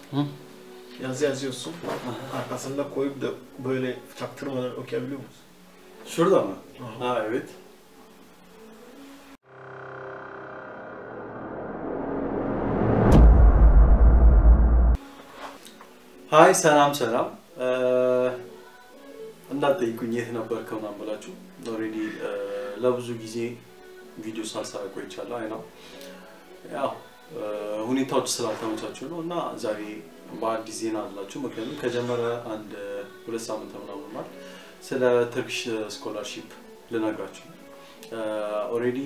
Yazı yazıyorsun. Arkasında koyup da böyle çaktırmadan okuyabiliyor musun? Şurada mı? Aha. Ha evet. ሀይ ሰላም ሰላም እንዳትጠይቁኝ የት ነበርከ ምናምን ብላችሁ ኦልሬዲ ለብዙ ጊዜ ቪዲዮ ሳልሰራ ቆይቻለሁ። አይ ነው ያው ሁኔታዎች ስላልተመቻችሁ ነው እና ዛሬ በአዲስ ዜና አላችሁ። ምክንያቱም ከጀመረ አንድ ሁለት ሳምንት ምናምን ሆኗል። ስለ ትርክሽ ስኮላርሺፕ ልነግራችሁ ኦልሬዲ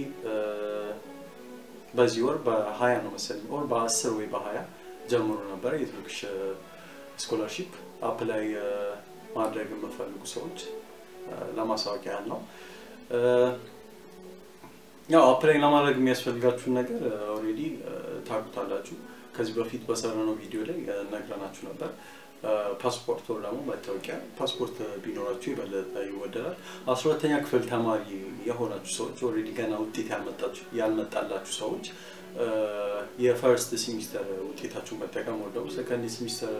በዚህ ወር በሀያ ነው መሰለኝ ወር በአስር ወይ በሀያ ጀምሮ ነበረ የቱርክሽ ስኮላርሺፕ አፕላይ ማድረግ የምፈልጉ ሰዎች ለማሳወቂያ ያህል ነው። ያው አፕላይ ለማድረግ የሚያስፈልጋችሁን ነገር ኦልሬዲ ታውቁታላችሁ። ከዚህ በፊት በሰራነው ቪዲዮ ላይ ነግረናችሁ ነበር። ፓስፖርት ወር ደግሞ መታወቂያ፣ ፓስፖርት ቢኖራችሁ የበለጠ ይወደዳል። አስራ ሁለተኛ ክፍል ተማሪ የሆናችሁ ሰዎች ኦልሬዲ ገና ውጤት ያልመጣላችሁ ሰዎች የፈርስት ሲሚስተር ውጤታችሁን መጠቀም ወር ደግሞ ሰከንድ ሲሚስተር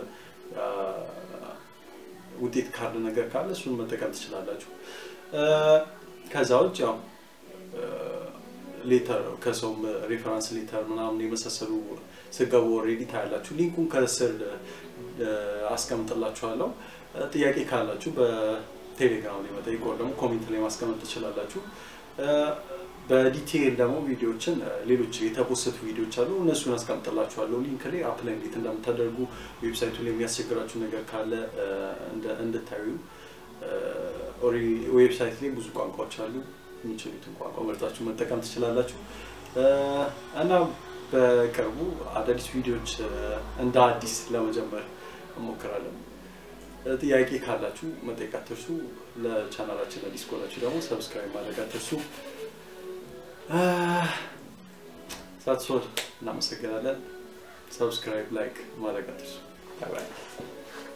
ውጤት ካርድ ነገር ካለ እሱን መጠቀም ትችላላችሁ። ከዛ ውጭ ያው ሌተር ከሰውም ሬፈራንስ ሌተር ምናምን የመሳሰሉ ስገቡ ኦልሬዲ ታያላችሁ። ሊንኩን ከስር አስቀምጥላችኋለሁ። ጥያቄ ካላችሁ በቴሌግራም ላይ መጠየቅ ወር ደግሞ ኮሜንት ላይ ማስቀመጥ ትችላላችሁ። በዲቴይል ደግሞ ቪዲዮዎችን ሌሎች የተፖሰቱ ቪዲዮዎች አሉ፣ እነሱን አስቀምጥላችኋለሁ ሊንክ ላይ አፕላይ እንዴት እንደምታደርጉ ዌብሳይቱ ላይ የሚያስቸግራችሁ ነገር ካለ እንድታዩ። ዌብሳይት ላይ ብዙ ቋንቋዎች አሉ፣ የሚችሉትን ቋንቋ መርጣችሁ መጠቀም ትችላላችሁ እና በቅርቡ አዳዲስ ቪዲዮዎች እንደ አዲስ ለመጀመር እንሞክራለን። ጥያቄ ካላችሁ መጠየቅ አትርሱ። ለቻናላችን አዲስ ከሆናችሁ ደግሞ ሰብስክራይብ ማድረግ አትርሱ። ሳትሶል እናመሰግናለን። ሰብስክራይብ ላይክ ማድረግ አትርሱ። ባይ ባይ።